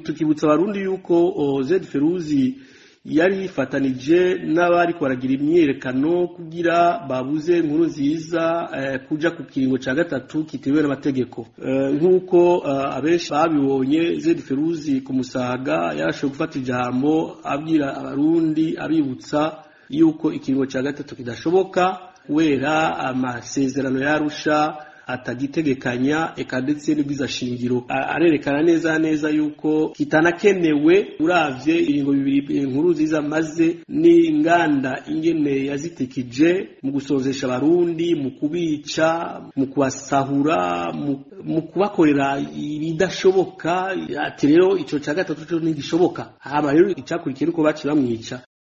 tukibutsa abarundi yuko zed feruzi yari yifatanije n'abari baragira imyiyerekano kugira babuze inkuru nziza kuja ku kiringo ca gatatu kitewe n'amategeko nk'uko abenshi babibonye zed feruzi ku musaga yarashoboye gufata ijambo abwira abarundi abibutsa yuko ikiringo ca gatatu kidashoboka kubera amasezerano yarusha atagitegekanya eka ndetse n'ibwiza shingiro arerekana neza neza yuko kitanakenewe uravye iringo bibiri inkuru ziza maze n'inganda ingene yazitikije mu gusozesha abarundi mu kubica mu kubasahura mu kubakorera ibidashoboka ati rero ico ca gatatu co ntigishoboka hama rero icakurikiye nuko baciye bamwica